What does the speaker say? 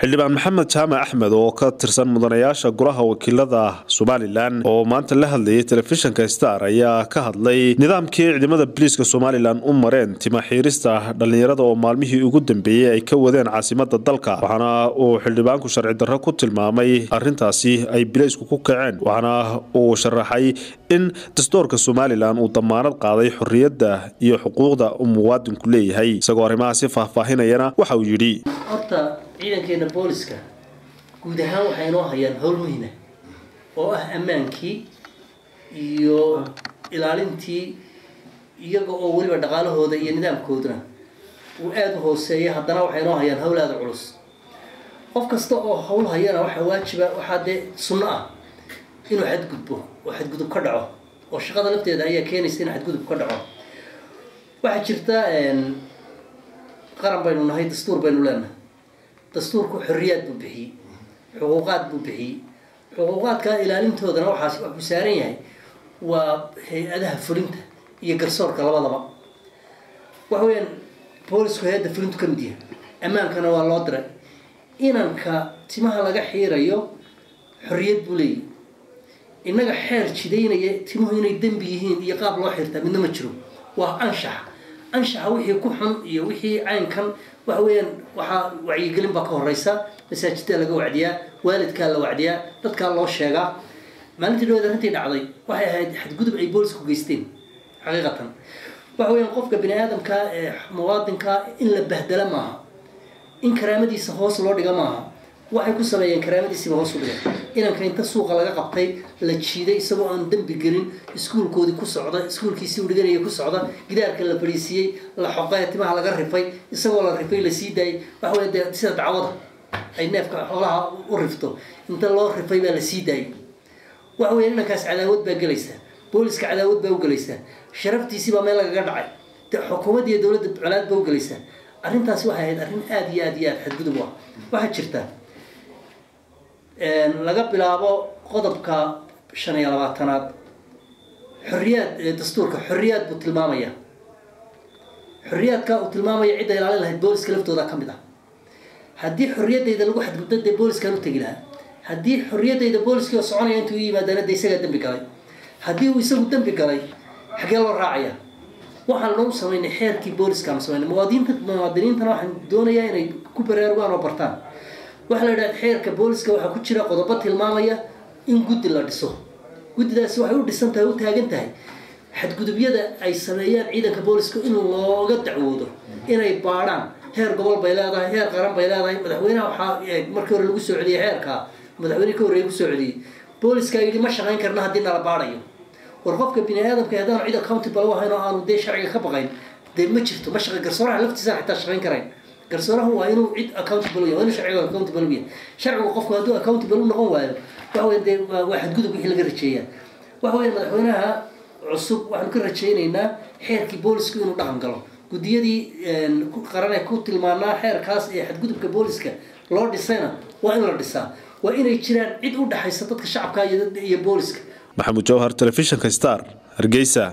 xildhibaan maxamed jaamac axmed oo ka tirsan mudanayaasha golaha wakiilada somalilan oo maanta la hadlayay telefishinka star ayaa ka hadlay nidaamkii ciidamada biliiska somalilan u mareen timaxiirista dhallinyarada oo maalmihii ugu dambeeyey ay ka wadeen caasimada dalka waxaana uu xildhibaanku sharci darro ku tilmaamay arintaasi ay bileysku ku kaceen waxaana uu sharaxay in dastuurka somalilan uu damaanad qaaday xorriyadda iyo xuquuqda uu muwaadinku leeyahay isagoo arrimahaasi faahfaahinayana waxa uu yidhi horta ciidankeena booliska guud ahaan waxay inoo hayaan howl muhima oo ah ammaankii iyo ilaalintii iyaga oo weliba dhaqaalahooda iyo nidaamkooduna uu aada u hooseeya haddana waxay inoo hayaan howl aada culus qof kasta oo howl hayana waxaa waajiba waxaa dee sunno ah inuu xadgudbo oo xadgudub ka dhaco oo shaqada lafteeda ayaa keenaysa in xadgudub ka dhaco waxaa jirta qaran baynu nahay dastuur baynu leenahay dastuurku xorriyaad buu bixiyey xuquuqaad buu bixiyey xuquuqaadka ilaalintoodana waxaas wuxuu saaran yahay waa hay-adaha fulinta iyo garsoorka labadaba waxa weyaan boolisku hay-adda fulintu ka mid yahay ammaankana waa loo diray inanka timaha laga xiirayo xorriyad buu leeyahy innaga xeer jidaynaya timuhu inay dembi yihiin iyo qaab loo xirtaa midna ma jiro waa anshax anshaxa wixii ku xun iyo wixii caynkan waxa weeyaan waxaa wacyigelin baa ka horeysa masaajiddaa laga wacdiyaa waalidkaa la wacdiyaa dadkaa loo sheegaa maalintii dhaweed arrintii dhacday waxay ahayd xadgudub ay boolisku geysteen xaqiiqatan waxa weeyaan qofka bini aadamka ee muwaadinka in la bahdala maaha in karaamadiisa hoos loo dhiga maaha waxay ku sameeyeen karaamadiisiiba hoos u dhigay inanka inta suuqa laga qabtay la jiiday isagoo aan dembi gelin iskuulkoodii ku socda iskuulkiisii u dhiganaya ku socda gidaarka la fadhiisiiyey la xoqay timaha laga rifay isagoo la rifay la sii daayay waxa wey dee sida dacwada ay neefka xoolaha u rifto inta loo rifay baa la sii daayay waxa weya inankaas cadaawad baa gelaysaa booliska cadaawad baa u gelaysaa sharaftiisii baa meel lagaga dhacay xukuumadda iyo dowladda colaad baa u gelaysaa arrintaasi waxay ahayd arrin aada iyo aada iyo aada xadgudub ah waxaa jirta laga bilaabo qodobka shan iyo labaatanaad xorriyaad dastuurka xorriyaad buu tilmaamaya xorriyaadka uu tilmaamaya cidda ilaalin lahayd booliska laftooda ka mid ah haddii xorriyaddayda lagu xadgudbo dee booliskaan u tegi lahaa haddii xorriyaddayda booliskii oo soconaya intuu u yimaadana dee isagaa dembi galay haddii uu isagu dembi galay xagee loo raacaya waxaan loo samaynay xeerkii booliskaanu samaynay muwaadiniinta muwaadiniintana waxaan doonayaa inay ku baraarugaan oo bartaan waxaa la yidhaha xeerka booliska waxaa ku jira qodobo tilmaamaya in guddi la dhiso guddidaasi waxay u dhisan tahay u taagan tahay xadgudubyada ay sameeyaan ciidanka booliska in looga dacwoodo inay baadhaan heer gobol bay leedahay heer qaran bay leedahay madaxweynaha waxaa markii hore lagu soo celiyey xeerka madaxweyne ka horreeye kusoo celiyey booliska yidhi ma shaqayn karna haddii nala baadhayo war qofka bini aadamka haddaanu cid accountable u ahayn oo aanu dee sharciga ka baqayn dee ma jirto ma shaqa garsooraha laftiisa xitaa shaqayn karayn garsoorahu waa inuu cid accountable yahay waa inuu sharciga accountable yahay sharcigu qofku hadduu accountable u noqon waayo waxa weya dee waa xadgudub wixii laga rajeeyaa waxa weya madaxweynaha cusub waxaanu ka rajaynaynaa xeerkii boolisku inuu dhaqan galo guddiyadii qaran ee ku tilmaanaa xeerkaas ee xadgudubka booliska loo dhisayna waa in la dhisaa waa inay jiraan cid u dhexaysa dadka shacabka iyo booliska maxamuud jawhar telefishinka star hargeysa